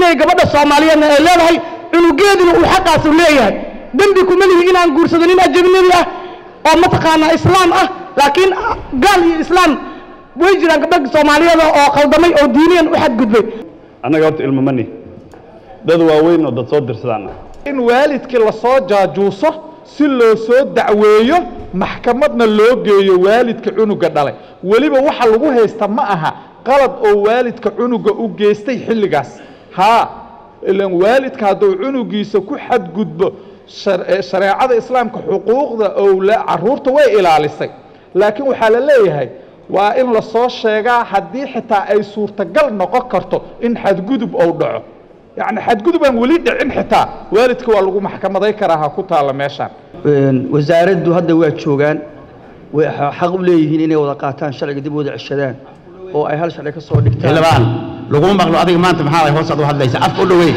inay gabadha soomaaliyeedna ay leedahay cunugeeduna uu xaqaas u leeyahay dembi kuma lihi inaan guursado nin ajnabi ah oo mataqaanaa islaam ah laakiin gaal iyo islaam way jiraan gabdha soomaaliyeed oo khaldamay oo diiniyan u xadgudbay annaga horta ilmo mani dad waaweyn oo dad soo dirsadaan ah in waalidkii lasoo jaajuuso si loo soo dacweeyo maxkamadna loo geeyo waalidka cunuga dhalay weliba waxa lagu haysta ma aha qalad oo waalidka cunuga u geystay xilligaas haa ilan waalidka hadduu cunugiisa ku xadgudbo shareecada islaamka xuquuqda owla caruurta way ilaalisay laakiin waxaa la leeyahay waa in lasoo sheegaa haddii xitaa ay suurtagal noqon karto in xadgudub ou dhaco yacni xadgudub aan weli dhicin xitaa waalidka waa lagu maxkamaday karaa ha ku taalla meeshaan wasaaraddu hadda waa joogaan way xaq u leeyihiin inay wada qaataan sharciga dib wada ceshadaan oo ay hal sharci ka soo dhigtaan xildhibaan laguma maqlo adiga maanta maxaa ay hoos aad u hadlaysa afka u dhaweey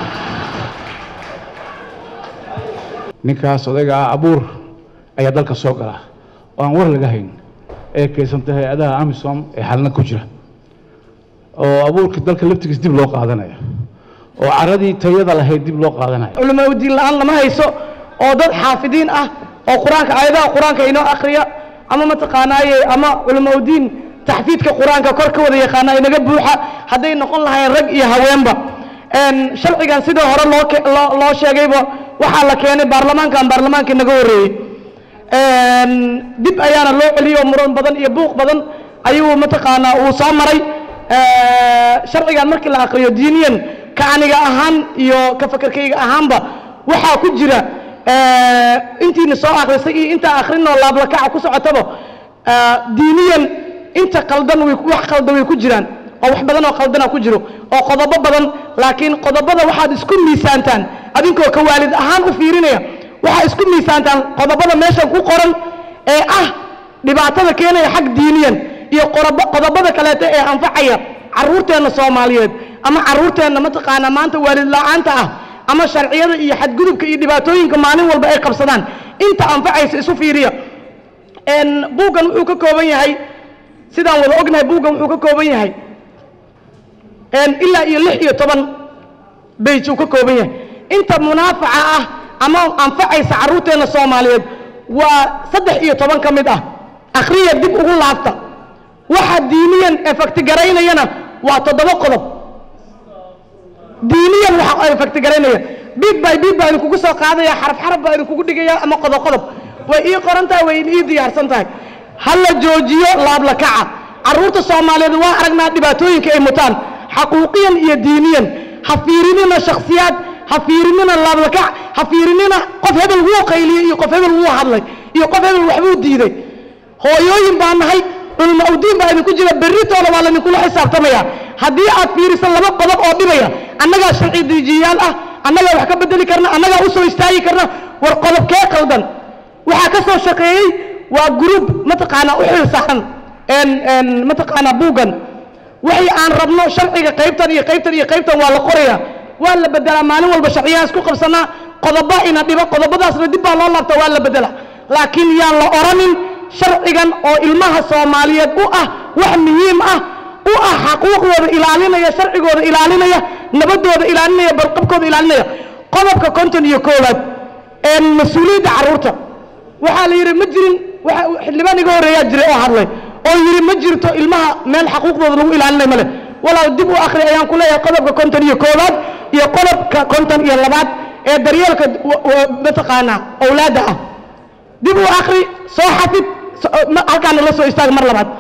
ninkaas odayga ah abuur ayaa dalka soo gala oo aan war laga hayn ee keysanta hay-adaha amisom ee xalna ku jira oo abuurka dalka laftigiis dib loo qaadanayo oo caradii tayada lahayd dib loo qaadanayo culamaa udiin la-aan lama hayso oo dad xaafidiin ah oo qur-aanka aayadaha qur-aanka inoo akhriya ama mataqaanaaye ama culamaa udiin taxfiidka qur-aanka kor ka wada yaqaana inaga buuxa hadday noqon lahayn rag iyo haweenba sharcigan sidii hore loo loo sheegayba waxaa la keenay baarlamaankan baarlamaanka inaga horreeyey dib ayaana loo celiyey oo muran badan iyo buuq badan ayuu mataqaanaa uu soo maray sharcigan markii la akriyo diiniyan ka aniga ahaan iyo ka fakerkayga ahaanba waxaa ku jira intiina soo akhrisay iyo intaa akhrinoo laablakaca ku socotaba diiniyan inta qaldan way wax qaldan way ku jiraan oo wax badan oo qaldana ku jiro oo qodobo badan laakiin qodobada waxaad isku miisaantaan adinkoo ka waalid ahaan u fiirinaya waxaa isku miisaantaan qodobada meeshan ku qoran ee ah dhibaatada keenaya xag diiniyan iyo qodobada kaleeto ee anfacaya caruurteenna soomaaliyeed ama caruurteenna mataqaanaa maanta waalid la-aanta ah ama sharciyada iyo xadgudubka iyo dhibaatooyinka maalin walba ay qabsadaan inta anfacaysa isu fiiriya buuggan wuxuu ka kooban yahay sidaan wada ognahay buuggan wuxuu ka kooban yahay ilaa iyo lix iyo toban beyj uu ka kooban yahay inta munaafaca ah ama anfacaysa caruurteenna soomaaliyeed waa saddex iyo toban ka mid ah akhriya dib ugu laabta waxa diiniyan efaktigaraynayana waa toddoba qodob diiniyan waxa efaktigaraynaya bid by bid baa idinkugu soo qaadaya xaraf xaraf baa idinkugu dhigaya ama qodob qodob way ii qoran tahay way ii diyaarsan tahay ha la joojiyo laablakaca caruurta soomaaliyeed waa aragnaa dhibaatooyinka ay mutaan xaquuqiyan iyo diiniyan ha fiirinina shakhsiyaad ha fiirinina laablakac ha fiirinina qof hebel wuu qayliyey iyo qof hebel wuu hadlay iyo qof hebel waxbuu diiday hooyooyin baa nahay culmo awdiin baa idinku jira berritooda waa laidinkula xisaabtamaya haddii aad fiiriso laba qodob oo dhibaya annagaa sharci diijiyayaal ah annagaa wax ka bedeli karna annagaa u soo istaagi karna war qodobkee qaldan waxaa ka soo shaqeeyey waa gruub mataqaanaa u xil saaran mataqaanaa buuggan waxay aan rabno sharciga qaybtan iyo qaybtan iyo qaybtan waa la qoraya waa la bedelaa maalin walba sharciyahaas ku qabsanaa qodoba ina dhibo qodobadaasna dib baa loo laabta waa la bedela laakiin yaan la oranin sharcigan oo ilmaha soomaaliyeed u ah wax muhiim ah u ah xaquuqdooda ilaalinaya sharcigooda ilaalinaya nabadooda ilaalinaya barqabkooda ilaalinaya qodobka konton iyo koowaad ee mas-uuliyadda carruurta waxaa la yidhi ma jirin xildhibaan iga horreeyaa jiray oo hadlay oo yidhi ma jirto ilmaha meel xaquuqdooda lagu ilaalinayo male walaal dib u akhri ayaan ku leeyahay qodobka konton iyo koowaad iyo qodobka konton iyo labaad ee daryeelka mataqaanaa owlaadda ah dib u akhri soo xafid halkaana la soo istaaga mar labaad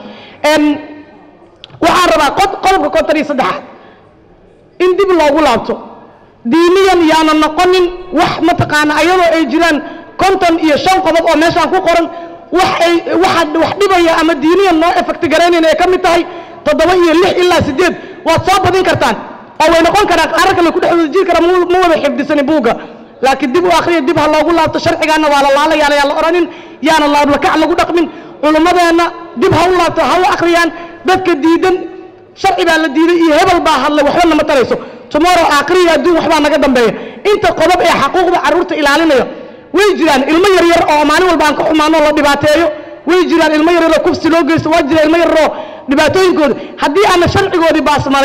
waxaan rabaa qodobka konton iyo saddexaad in dib loogu laabto diiniyan yaana noqonin wax mataqaana ayadoo ay jiraan konton iyo shan qodob oo meeshaan ku qoran wax ay waxa wax dhibaya ama diiniyan noo efekti garaynayna ay ka mid tahay toddoba iyo lix ilaa siddeed waad soo badin kartaan oo way noqon karaan qarar kale ku dhex wada jiri kara ma wada xifdisani buugga laakiin dib u akhriya dib ha loogu laabto sharcigaana waa la laalayaan ayaan la odhanin yaana laablakac lagu dhaqmin culummadeenna dib ha u laabto ha u akhriyaan dadka diidan sharci baa la diiday iyo hebel baa hadlay waxba nama tarayso tomorrow aakhiriya adduun waxbaa naga dambeeya inta qodob ee xaquuqda carruurta ilaalinaya way jiraan ilmo yaryar oo maalin walba aan ka xumaano la dhibaateeyo way jiraan ilmo yaryar oo kufsi loo geysto waa jira ilmo yaryar oo dhibaatooyinkooda haddii aanna sharcigoodii baasmaraynin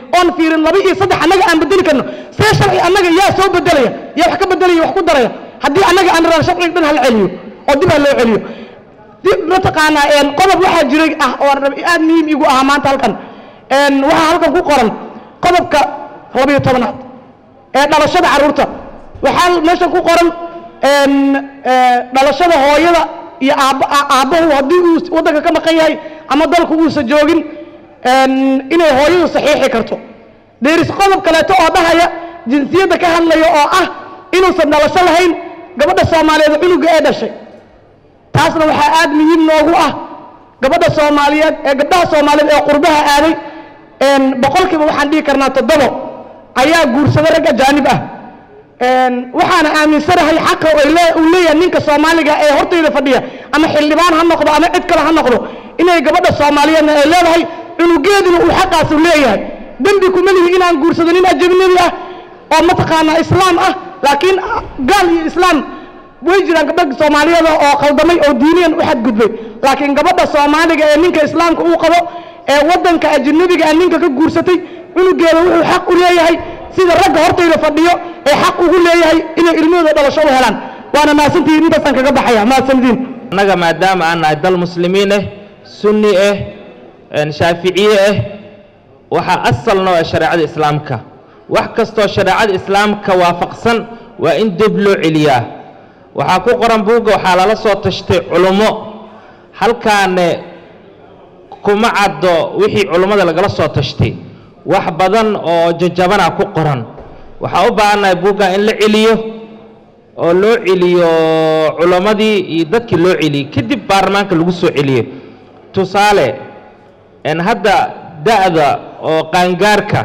oon fiirin laba iyo saddex annaga aan bedeli karno see sharci annaga yaa soo bedelaya yaa wax ka bedelaya wax ku daraya haddii annaga aan rabaan sharciga dhan hal celiyo oo dib ha loo celiyo dib mataqaanaa een, qodob waxaa jiray ah oo aan rab- aad muhiim igu ahaa maanta halkan een, waxaa halkan ku qoran qodobka labayo tobanaad ee dhalashada carruurta waxaa meeshan ku qoran een, ee, dhalashada hooyada iyo aabba a- aabbahu haddii uu waddanka ka maqan yahay ama dalku uusa joogin een, inay hooyadu saxiixi karto deeris qodob kaleeto oo dhahaya jinsiyadda ka hadlaya oo ah inuusan dhalasho lahayn gabadha soomaaliyeed cunuga ee dhashay taasna waxaa aad muhiim noogu ah gabadha soomaaliyeed ee gabdhaha soomaaliyeed ee qurbaha aaday een, boqolkiiba waxaan dhihi karnaa toddobo ayaa guursada rag ajaanib ah een, waxaana aaminsanahay xaqa oo ay lee- uu leeyahay ninka soomaaliga ee hortayda fadhiya ama xildhibaan ha noqdo ama cid kale ha noqdo inay gabadha soomaaliyeedna ay leedahay cunugeeduna uu xaqaasu leeyahay dembi kuma lihi inaan guursado nin ajnabi ah oo mataqaanaa islaam ah laakiin gaal iyo islaam way jiraan gabdha soomaaliyeeda oo khaldamay oo diiniyan u xadgudbay laakiin gabadha soomaaliga ee ninka islaamka uu qabo ee waddanka ajnabiga ah ninka ka guursatay cunugeeda wuxuu xaq u leeyahay sida ragga hortayda fadhiyo ee xaq ugu leeyahay inay ilmahooda dhalasho u helaan waana mahadsantihiin intaasaan kaga baxaya mahadsantihiin annaga maadaama aan nahay dal muslimiin ah sunni ah een shaaficiye ah waxaa asal noo ah shareecada islaamka wax kastoo shareecada islaamka waafaqsan waa in dib loo celiyaa waxaa ku qoran buugga waxaa lala soo tashtay culummo halkaane kuma caddo wixii culummada lagala soo tashtay wax badan oo jajabana ku qoran waxaa u baahannahay buugga in la celiyo oo loo celiyo culammadii iyo dadkii loo celiyey kadib baarlamaanka lagu soo celiyo tusaale en hadda da'da oo qaangaarka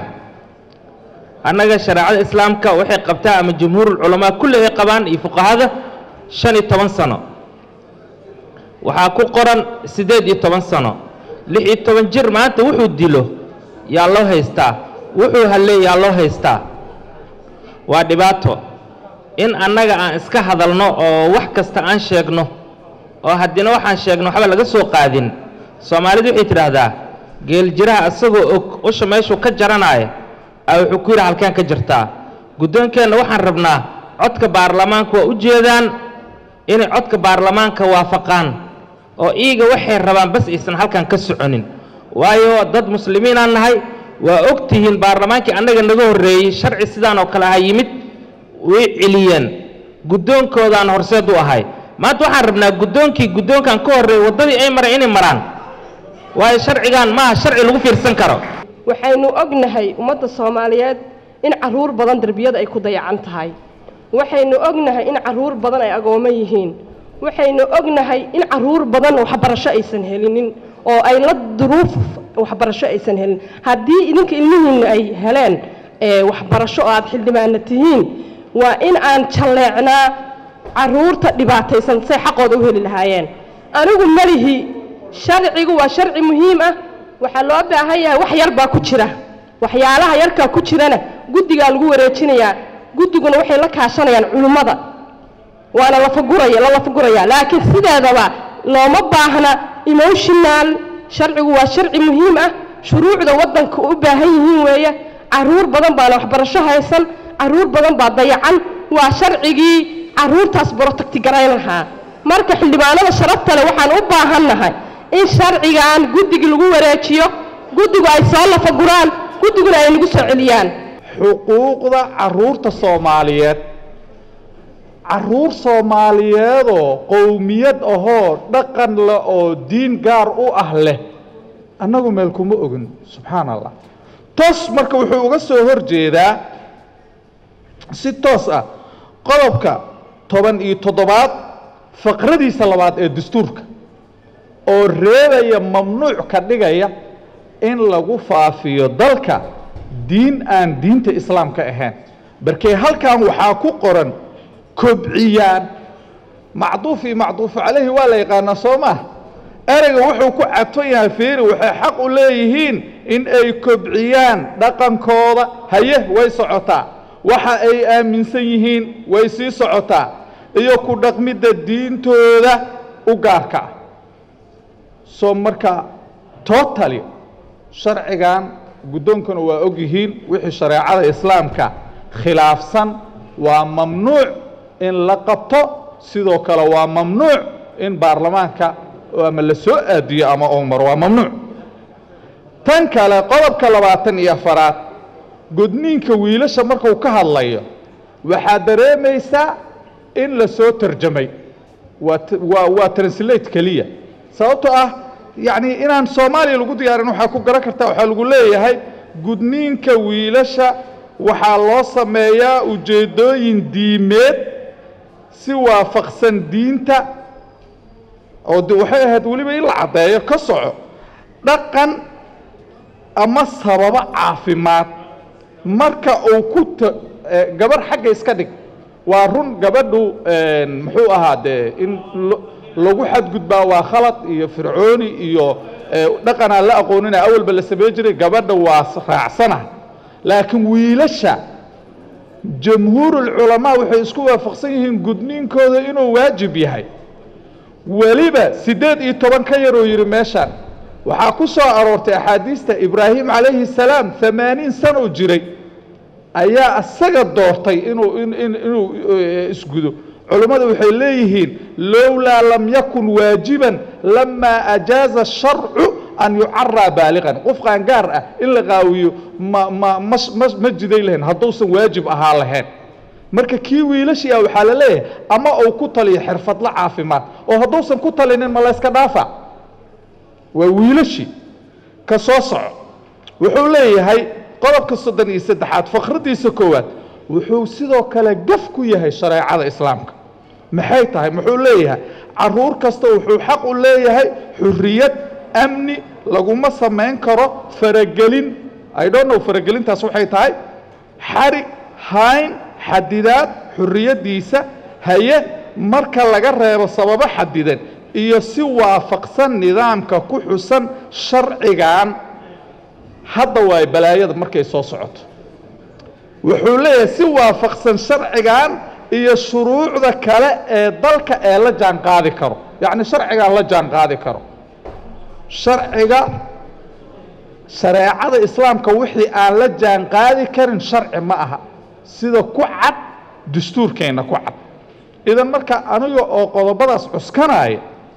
annaga shareecada islaamka waxay qabtaa ama jumhuurul culamaa kulli ay qabaan iyo fuqahada shan iyo toban sano waxaa ku qoran siddeed iyo toban sano lix iyo toban jir maanta wuxuu dilo yaa loo haystaa wuxuu halleey yaa loo haystaa waa dhibaato in annaga aan iska hadalno oo wax kasta aan sheegno oo haddina waxaan sheegno waxba laga soo qaadin soomaalidu waxay tidhaahdaa geeljiraha isagoo og usha meeshuu ka jaranaayo a wuxuu ku yidhi halkeen ka jirtaa guddoonkeenna waxaan rabnaa codka baarlamaanka waa u jeedaan inay codka baarlamaanka waafaqaan oo iiga waxay rabaan bas aysan halkan ka soconin waayo dad muslimiinaan nahay waa og tihiin baarlamaankii annaga naga horreeyey sharci sidaan oo kale aha yimid way celiyeen guddoonkoodaan horseed u ahay maanta waxaan rabnaa guddoonkii guddoonkan ka horreeyey waddadii ay mareen inay maraan waayo sharcigan maaha sharci lagu fiirsan karo waxaynu ognahay ummadda soomaaliyeed in carruur badan derbiyada ay ku dayacan tahay waxaynu ognahay in carruur badan ay agoomo yihiin waxaynu ognahay in carruur badan waxbarasho aysan helinin oo ay la duruuf waxbarasho aysan helin haddii idinka ilmihiinna ay heleen ee waxbarasho oo aad xildhibaana tihiin waa in aan jalleecnaa carruurta dhibaataysan say xaqooda u heli lahaayeen anigu malihi sharcigu waa sharci muhiim ah waxaa loo baahan yahay wax yar baa ku jira waxyaalaha yarkaa ku jirana guddigaa lagu wareejinayaa guddiguna waxay la kaashanayaan culummada waana lafaguraya la lafaguraya laakiin sideedaba looma baahna emotional sharcigu waa sharci muhiim ah shuruucda waddanka u baahan yihiin weeye carruur badan baana waxbarasho haysan carruur badan baa dayacan waa sharcigii carruurtaas borotagti garayn lahaa marka xildhibaanada sharafta leh waxaan u baahannahay in sharcigan guddigii lagu wareejiyo guddigu ay soo lafaguraan guddiguna ay nagu soo celiyaan xuquuqda carruurta soomaaliyeed carruur soomaaliyeedoo qowmiyad ahoo dhaqan leh oo diin gaar u ah leh annagu meel kuma ogin subxaan allah toos marka wuxuu uga soo hor jeedaa si toos ah qodobka toban iyo toddobaad faqradiisa labaad ee dastuurka oo reebaya mamnuuc ka dhigaya in lagu faafiyo dalka diin aan diinta islaamka ahayn barkee halkan waxaa ku qoran kobciyaan macduuf iyo macduufu calayhi waa la yaqaanaa soo maah ereyga wuxuu ku cadfan yahay fiiri waxay xaq u leeyihiin in ay kobciyaan dhaqankooda haye way socotaa waxa ay aaminsan yihiin way sii socotaa iyo ku dhaqmidda diintooda u gaarka ah soo marka totally sharcigan guddoonkuna waa og yihiin wixii shareecada islaamka khilaafsan waa mamnuuc in la qabto sidoo kale waa mamnuuc in baarlamaanka ama la soo aadiyo ama uu maro waa mamnuuc tan kale qodobka labaatan iyo afaraad gudniinka wiilasha markuu ka hadlayo waxaad dareemaysaa in la soo tarjamay waa t- waa waa translate keliya sababtoo ah yacni inaan soomaaliya lagu diyaarin waxaa ku garan kartaa waxaa lagu leeyahay gudniinka wiilasha waxaa loo sameeyaa ujeeddooyin diimeed si waafaqsan diinta oo de waxay ahayd weliba in la caddeeyo ka soco dhaqan ama sababo caafimaad marka uu ku ta eh, gabarh xagga iska dhig waa run gabadhu muxuu ahaa dee in lo- lagu xadgudbaa waa khalad iyo fircooni iyo eh, dhaqanaan la aqoonina awalba la samey jiray gabadha waa s- raacsana laakiin wiilasha jamhuurulculamaa waxay isku waafaqsan yihiin gudniinkooda inuu waajib yahay weliba siddeed iyo toban ka yaroo yidhi meeshaan waxaa ku soo aroortay axaadiista ibraahim calayhi salaam amaaniin sanoo jiray ayaa isaga doortay inuu in- in- inuu eh, isgudo culummadu waxay leeyihiin lowlaa lam yakun waajiban lamaa ajaaza sharcu an yucaraa baaliqan qof qaangaar ah in la qaawiyo ma ma ma ma ma jiday lahayn hadduusan waajib ahaa lahayn marka kii wiilashii ah waxaa la leeyahay ama uu ku taliyo xirfadla caafimaad oo hadduusan ku talinin ma layska dhaafa waa wiilashii ka soo soco wuxuu leeyahay qodobka soddon iyo saddexaad fakradiisa koowaad wuxuu sidoo kale gaf ku yahay shareecada islaamka maxay tahay muxuu leeyahay caruur kasta wuxuu xaq u leeyahay xurriyad amni laguma samayn karo faragelin i don't know faragelintaas waxay tahay xarig hayn xadidaad xurriyaddiisa haye marka laga reebo sababo xadidan iyo si waafaqsan nidaamka ku xusan sharcigan hadda waay balaayada markay soo socoto wuxuu leeyahay si waafaqsan sharcigan iyo shuruucda kale ee dalka ee la jaan qaadi karo yacni sharcigan la jaan qaadi karo sharciga shareecada islaamka wixii aan la jaan qaadi karin sharci ma aha sida ku cad dastuurkeenna ku cad idan marka aniga oo qodobadaas cuskanaya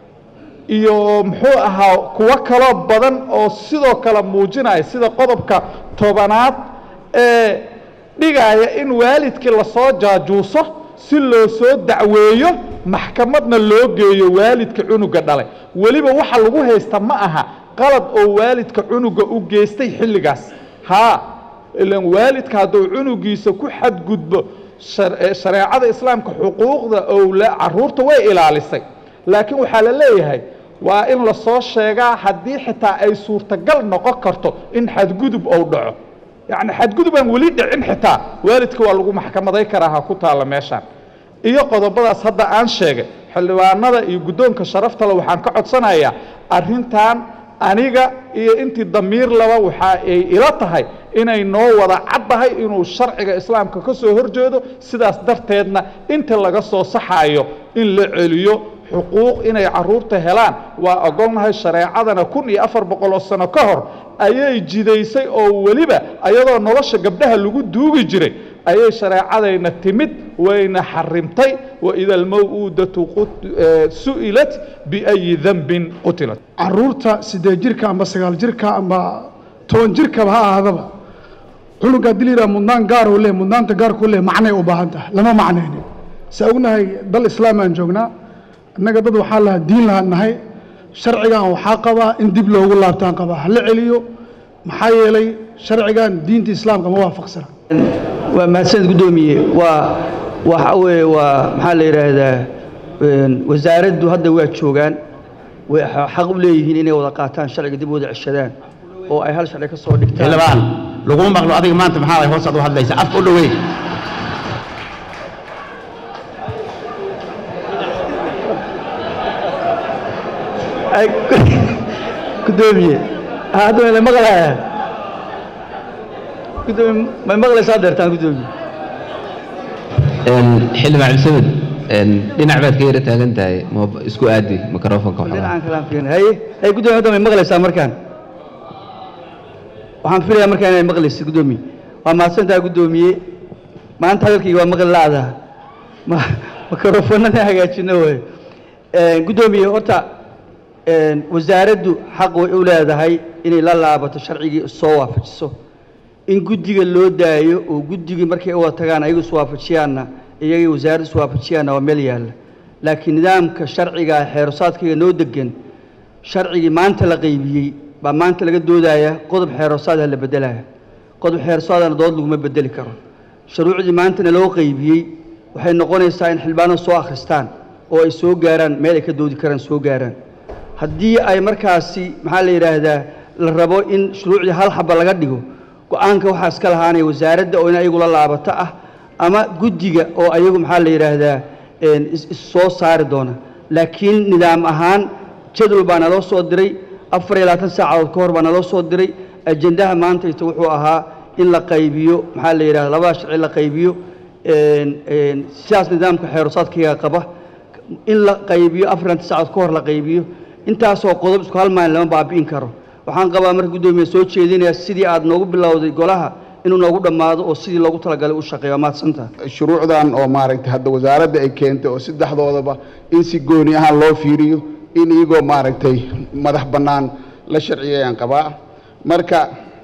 iyo muxuu ahaa kuwo kaloo badan oo sidoo kale muujinaya sida qodobka tobanaad ee dhigaya in waalidkii lasoo jaajuuso si loo soo dacweeyo maxkamadna loo geeyo waalidka cunuga dhalay weliba waxa lagu haysta ma aha qalad oo waalidka cunuga u geystay xilligaas haa ilan waalidka hadduu cunugiisa ku xadgudbo shar- ee shareecada islaamka xuquuqda owla caruurta way ilaalisay laakiin waxaa la leeyahay waa in lasoo sheegaa haddii xitaa ay suurtagal noqon karto in xadgudub ou dhaco yacni xadgudub aan weli dhicin xitaa waalidka waa lagu maxkamaday karaa ha ku taalla meeshaan iyo qodobadaas hadda aan sheegay xildhibaanada iyo guddoonka sharaftale waxaan ka codsanayaa arrintan aniga iyo intii damiir laba waxa ay ila tahay inay noo wada caddahay inuu sharciga islaamka ka soo horjeedo sidaas darteedna inta laga soo saxayo in la celiyo xuquuq inay caruurta helaan waa ogolnahay shareecadana kun iyo afar boqol oo sano ka hor ayay jidaysay oo weliba ayadoo nolosha gabdhaha lagu duugi jiray ayay shareecadayna timid wayna xarimtay waida almaw'uudatu qut- eh, su'ilat biayi dambin qutilat caruurta siddeed jirka amba sagaal jirka amba toban jirkaba ha ahaadaba cunuga haddii la yidhaha mudnaan gaar uu leeyahy mudnaanta gaarku leeyahy macnay u baahan tahay lama macnaynin saa ognahay dal islaam aan joognaa innaga dad waxaa lahaa diin lahaan nahay sharcigan waxaa qabaa in dib loogu laabtaan qabaa hala celiyo maxaa yeelay sharcigan diinta islaamka ma waafaqsana waa mahadsanid guddoomiye waa waxa weeye waa maxaa la yidhaahdaa een, wasaaraddu hadda waa joogaan way xa- xaq u leeyihiin inay wada qaataan sharciga dib u wada ceshadaan oo ay hal sharci ka soo dhigtaan xildhibaan laguma maqlo adiga maanta maxaa way hoos aad u hadlaysa afka u dhoweey Ay, guddoomiye hadda may maqlayaa guddoomiye may maqlaysaa deertaan guddoomiye xildhibaan cabdisamed dhinac baad ka yara taagan tahay ma isku aadi mikrofonka waxoogaa dhinacan kalaan fiirin haye haye guddoomiye hadda may maqlaysaa markaan waxaan filayaa markaa inay maqlaysid guddoomiye waa mahadsantaha guddoomiye maanta hadalkayga waa maqli la'daa ma mikrofonada hagaajino way guddoomiye horta een, wasaaraddu xaq way u leedahay inay la laabato sharcigii soo waafajiso in guddiga loo daayo oo guddigii markay u wada tagaan ayagu iswaafajiyaanna iyagii wasaaraddu iswaafajiyaanna waa meel yaalla laakiin nidaamka sharciga xeerosaadkayga noo degan sharcigii maanta la qaybiyey baa maanta laga doodaya qodob xeerosaadaha la bedelaya qodob xeerosaadana dood laguma bedeli karo shuruucdii maantana loo qaybiyey waxay noqonaysaa in xildhibaanadu soo akhristaan oo ay soo gaaraan meel ay ka doodi karaan soo gaaraan haddii ay markaasi maxaa la yidhaahdaa la rabo in shuruucdii hal xaba laga dhigo go-aanka waxaa iska lahaanaya wasaaradda oo in ayagu la laabato ah ama guddiga oo ayagu maxaa la yidhaahdaa een, is- is soo saari doona laakiin nidaam ahaan jadwal baa naloo soo diray afar iyo labaatan saacadood ka hor baa naloo soo diray ajendaha maantayta wuxuu ahaa in la qaybiyo maxaa la yidhahda labada sharci la qaybiyo een, een, sidaas nidaamka xeerosaadkayga qaba in la qaybiyo afar iyo labaatan saacadood ka hor la qaybiyo intaasoo qodob isku hal maalin lama baabi'in karo waxaan qabaa marka guddoomiye soo jeedinaya sidii aad noogu bilowday golaha inuu noogu dhammaado oo sidii loogu talagalay u shaqeeyo waa mahadsantaha shuruucdan oo maaragtay hadda wasaaradda ay keentay oo saddexdoodaba in si gooni ahaan loo fiiriyo in iyagoo maaragtay madax bannaan la sharciyayaan qabaa marka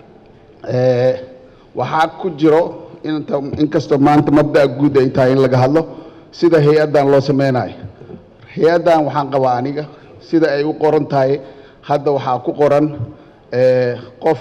eh, waxaa ku jiro inta inkastoo maanta mabda'a guud ay tahay in laga hadlo sida hay-addan loo sameynayo hay-addan waxaan qabaa aniga sida ay u qoran tahay hadda waxaa ku qoran eh, qof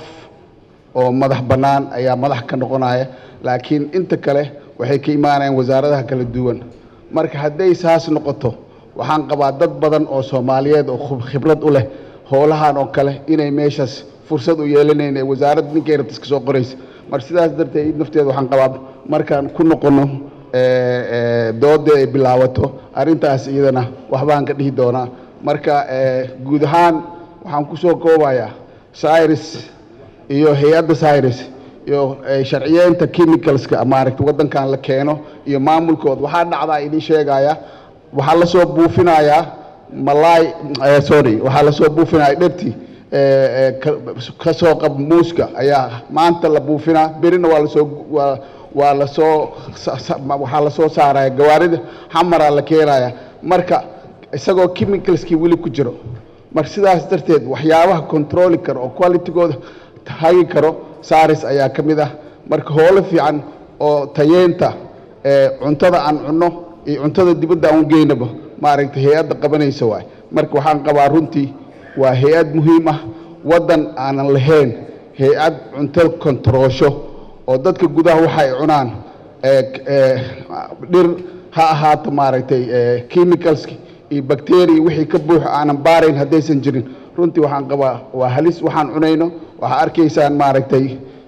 oo madax bannaan ayaa madax ka noqonaya laakiin inta kale waxay ka imaanayaan wasaaradaha kala duwan marka hadday saas noqoto waxaan qabaa dad badan oo soomaaliyeed oo khub- khibrad u leh howlahan oo kale inay meeshaas fursad u yeelanayn ee wasaaradda ninkay rabta iska soo qoraysa marka sidaas darteed id nafteeda waxaan qabaa markaan ku noqono eh, eh, doodda ay bilaabato arrintaas iyadana waxbaan ka dhihi doonaa marka eh, guud ahaan waxaan ku soo koobayaa cyrus iyo hay-adda cyrus iyo eh, sharciyeynta chemicalska maaragta waddankan la keeno iyo maamulkooda waxaa dhacdaa idin sheegaya waxaa la soo buufinayaa malaay eh, sorry waxaa la soo buufinaya dherti eh, eh, ka- ka soo qab muuska ayaa maanta la buufinaa berina waa lasoo waa waa lasoo sa- sa- waxaa lasoo saaraya gawaarida xamaraa la keenaya marka isagoo chemicalskii weli ku jiro marka sidaas darteed waxyaabaha controli karo oo qualitygooda hagi karo saris ayaa ka mid ah marka howlo fiican oo tayeenta ee cuntada aan cunno iyo cuntada dibadda aan u geynaba maaragtay hay-adda qabanaysa waay marka waxaan qabaa runtii waa hay-ad muhiim ah waddan aanan lahayn hay-ad cunto kontaroosho oo dadka gudaha waxa ay cunaan ee ee dhir ha ahaato maaragtay ee chemicalski iyo bacteria wixii ka buux aanan baarayn haddaysan jirin runtii waxaan qabaa waa halis waxaan cunayno waxaa arkaysaan maaragtay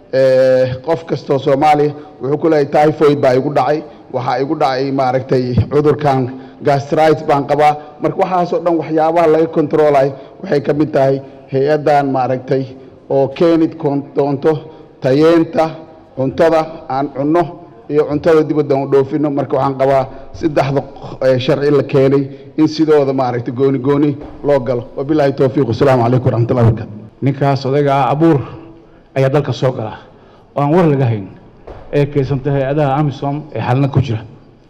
ee, qof kastoo soomaaliya wuxuu ku leeyahay typhoid baa igu dhacay waxaa igu dhacay maaragtay cudurkan gastritis baan qabaa marka waxaasoo dhan waxyaabaha laga controlayo waxay ka mid tahay hay-addan maaragtay oo keeni koon- doonto tayeenta cuntada aan cunno iyo cuntada dibadda aan u dhoofino marka waxaan qabaa saddexda eh, sharci la keenay in sidooda maaragtay gooni gooni loo galo wabilaahi towfiiq wasalaamu calaykum waraxmatullahi wabarakatu ninkaas odayga ah abuur ayaa dalka soo gala oo aan war laga hayn ee keysanta hay-adaha amisom ee xalna ku jira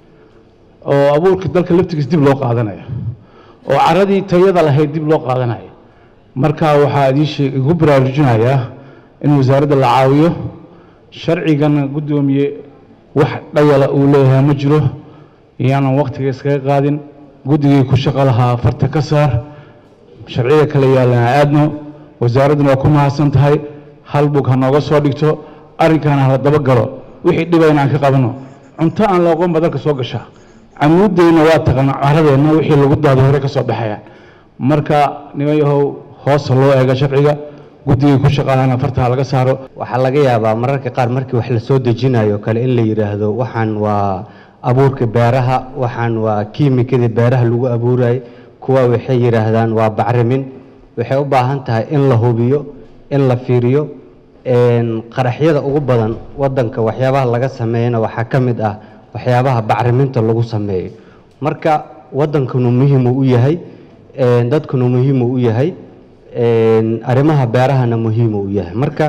oo abuurka dalka laftigiis dib loo qaadanayo oo caradii tayada lahayd dib loo qaadanayo marka waxaa idiin sheeg igu baraarujinayaa in wasaaradda la caawiyo sharcigan guddoomiye wax dhayala uu leeyahay ma jiro iyaanan waktiga iskaga qaadin guddigii ku shaqo lahaa farta ka saar sharciyada kale yaalana aadno wasaaradduna waa ku mahadsan tahay hal bug ha nooga soo dhigto arrinkaana hala daba galo wixii dhibayna aan ka qabanno cunto aan la aqoon ba dalka soo gashaa camuudeyna waa taqaana caradeenna wixii lagu daado hore ka soo baxaya marka niman yahow hoosa loo eega sharciga guddigii ku shaqaalana farta ha laga saaro waxaa laga yaabaa mararka qaar markii wax la soo dejinayo kale in la yidhaahdo waxaan waa abuurka beeraha waxaan waa kiimikadii beeraha lagu abuurayay kuwa waxay yidhaahdaan waa bacrimin waxay u baahan tahay in la hubiyo in la fiiriyo een, qaraxyada ugu badan wadanka waxyaabaha laga sameeyana waxaa ka mid ah waxyaabaha bacriminta lagu sameeyo marka wadankanu muhiimu u yahay een, dadkanu muhiimu u yahay een, arrimaha beerahana muhiimu u yahay marka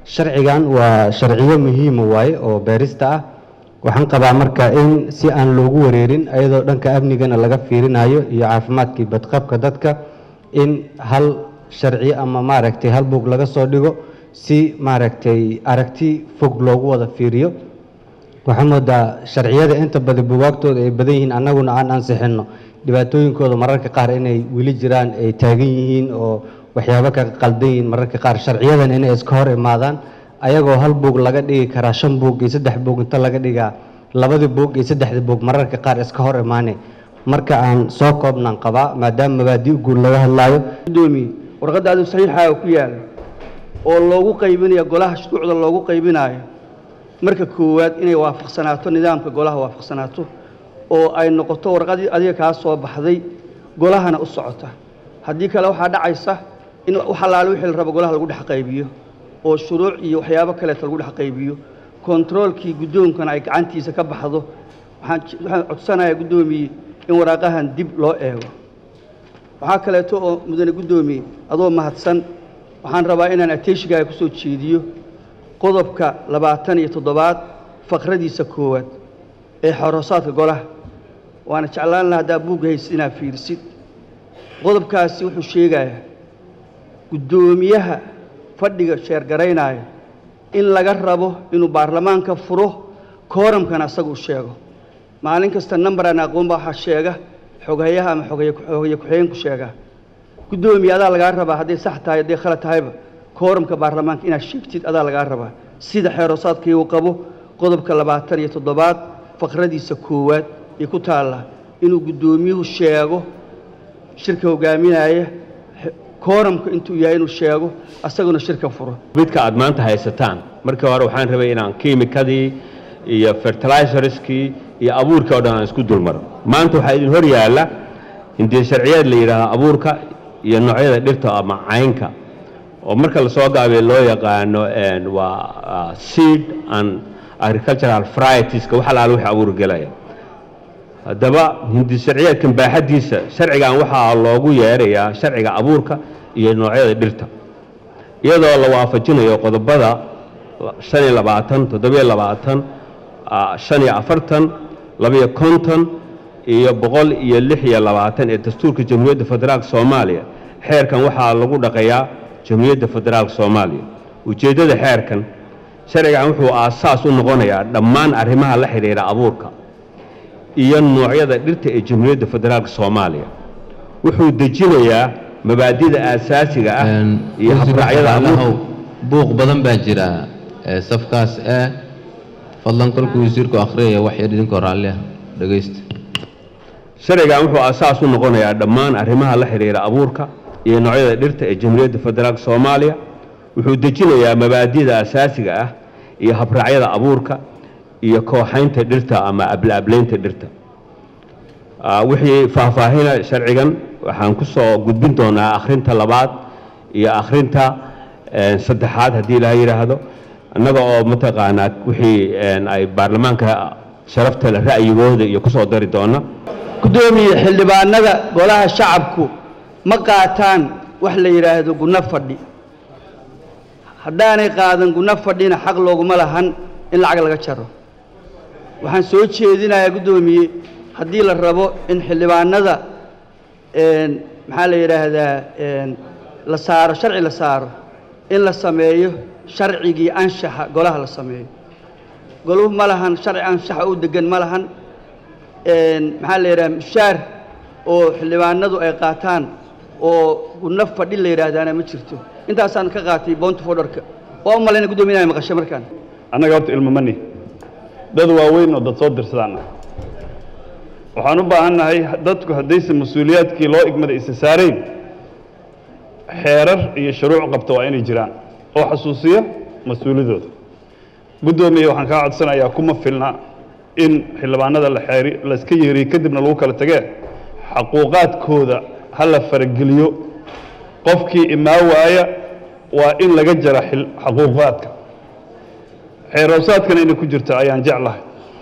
sharcigan waa sharciyo muhiima waaye oo beerista ah waxaan qabaa marka in si aan loogu wareerin ayadoo dhanka amnigana laga fiirinayo iyo caafimaadkii badqabka dadka in hal sharci ama maaragtay hal buug laga soo dhigo si maaragtay aragti fog loogu wada fiiriyo waxaa moodaa sharciyada inta badan bugaagtooda ay badan yihiin annaguna aan ansixinno dhibaatooyinkooda mararka qaar inay weli jiraan ay taagan yihiin oo waxyaabo ka qaldan yihiin mararka qaar sharciyadan inay iska hor imaadaan ayagoo hal buug laga dhigi karaa shan buug iyo saddex buug inta laga dhigaa labadii buug iyo saddexdii buug mararka qaar iska hor imaane marka aan soo koobnaan qabaa maadaama mabaadi guud laga hadlaayo gudoomiye warqadaadu saxiixaa ku yaala oo loogu qaybinayo golaha shuruucda loogu qaybinayo marka koowaad inay waafaqsanaato nidaamka golaha waafaqsanaato oo ay noqoto warqadii adiga kaa soo baxday golahana u socota haddii kale waxaa dhacaysa in wax allaale wixii la rabo golaha lagu dhex qaybiyo oo shuruuc iyo waxyaabo kaleeto lagu dhex qaybiyo kontaroolkii guddoonkana ay gacantiisa ka baxdo waxaan waxaan codsanayaa guddoomiye in waraaqahan dib loo eego waxaa kaleeto oo mudane guddoomiye adoo mahadsan waxaan rabaa inaan ateeshigaaga kusoo jeediyo qodobka labaatan iyo toddobaad faqradiisa koowaad ee xoroosaadka golaha waana jeclaan laha haddaa buugga haysid inaad fiirisid qodobkaasi wuxuu sheegayaa guddoomiyaha fadhiga sheergaraynaya in laga rabo inuu baarlamaanka furo kooramkana asaga u sheego maalin kasta number aan aqoon baa waxaa sheega xogayaha ama xogaye xogaye ku-xigeenku sheegaa guddoomiye adaa lagaa rabaa hadday sax tahay hadday khalad tahayba kooramka baarlamaanka inaad sheegtid adaa lagaa rabaa sida xeeroosaadkii uu qabo qodobka labaatan iyo toddobaad faqradiisa koowaad ee ku taalla inuu guddoomiyuhu sheego shirka hogaaminaya kooramka intuu yahay inuu sheego asaguna shirka furo midka aad maanta haysataan markii hore waxaan rabay inaan kiimikadii iyo fertilizerskii iyo abuurkii oo dhan aan isku dulmaro maanta waxaa idin hor yaalla hindii sharciyeed la yidhaahdo abuurka iyo noocyada dhirta ama caynka oo marka lasoo gaabiyo loo yaqaano waa seed and agricultural varieties-ka wax alaala wixii abuur gelaya haddaba hindi sharciyeedkan baaxaddiisa sharcigan waxaa loogu yeerayaa sharciga abuurka iyo noocyada dhirta iyadoo la waafajinayo qodobada shan iyo labaatan toddobiyo labaatan shan iyo afartan labiyo konton iyo boqol iyo lix iyo labaatan ee dastuurka jamhuuriyadda federaalka soomaaliya xeerkan waxaa lagu dhaqayaa jamhuuriyadda federaalka soomaaliya ujeeddada xeerkan sharcigan wuxuu aasaas u noqonayaa dhammaan arrimaha la xidhiidha abuurka iyo noocyada dhirta ee jamhuuriyadda federaalka soomaaliya wuxuu dejinayaa mabaadida aasaasiga ah iyo habraacyada abuurka buuq badan baa jira ee safkaas ee fadlan kolkuu wasiirku akhriyaya wax yar idinkoo raalli ah dhegaysta sharcigan wuxuu aasaas u noqonayaa dhammaan arrimaha la xidhiidha abuurka iyo noocyada dhirta ee jamhuuriyadda federaalka soomaaliya wuxuu dejinayaa mabaadida asaasiga ah iyo habraacyada abuurka iyo kooxaynta dhirta ama ablaablaynta dhirta wixii faahfaahina sharcigan waxaan ku soo gudbin doonaa akhrinta labaad iyo akhrinta saddexaad haddii ilaha yidhaahdo annaga oo mataqaanaa wixii ay baarlamaanka sharafta le ra'yigooda iyo ku soo dari doona guddoomiye xildhibaanada golaha shacabku ma qaataan wax la yidhaahdo gunno fadhi haddaanay qaadan gunno fadhina xaq looguma lahan in lacag laga jaro waxaan soo jeedinayaa guddoomiye haddii la rabo in xildhibaanada maxaa la yidhaahdaa la saaro sharci la saaro in la sameeyo sharcigii anshaxa golaha la sameeyo goluhu ma lahan sharci anshaxa u degan ma lahan maxaa la yidhaha mushaar oo xildhibaanadu ay qaataan oo gunno fadhi la yidhaahdaana ma jirto intaasaan ka qaatay boonta fodharka waa u malayna guddoomiye inay maqashay markaan annaga horta ilmo mani dad waaweyn oo dad soo dirsadaan waxaan u baahannahay dadku haddayse mas-uuliyaadkii loo igmada isa saarayn xeerar iyo shuruuc qabta waa inay jiraan oo xasuusiya mas-uuliyadooda guddoomiye waxaan kaa codsanayaa kuma filna in xildhibaanada la xeeri layska yeeriyo kadibna lagu kala tagee xaquuqaadkooda ha la farageliyo qofkii imaa waaya waa in laga jara xaquuqaadka xeeroosaadkana inay ku jirto ayaan jeclahay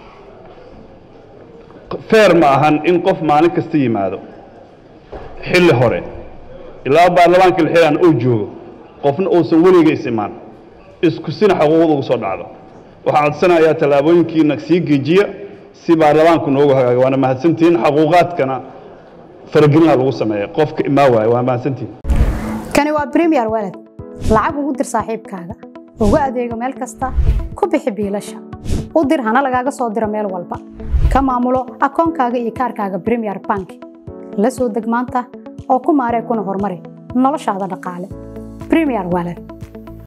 feer ma ahan in qof maalin kasta yimaado xilli hore ilaa baarlamaanka la xilaan uu joogo qofna uusan weliga is imaan isku sina xuquuqda ugu soo dhacdo waxaan codsanayaa tallaabooyinkiina sii geejiya si baarlamaanku noogu hagaaga waana mahadsantihiin xaquuqaadkana faragelina lagu sameeya qofka imaa waaya waa mahadsantihiin kani waa premier walad lacag ugu dir saaxiibkaaga ugu adeego meel kasta ku bixi biilasha u dir hana lagaaga soo diro meel walba ka maamulo akoonkaaga iyo kaarkaaga premier bank la soo deg maanta oo ku maaree kuna horumari noloshaada dhaqaale premier walad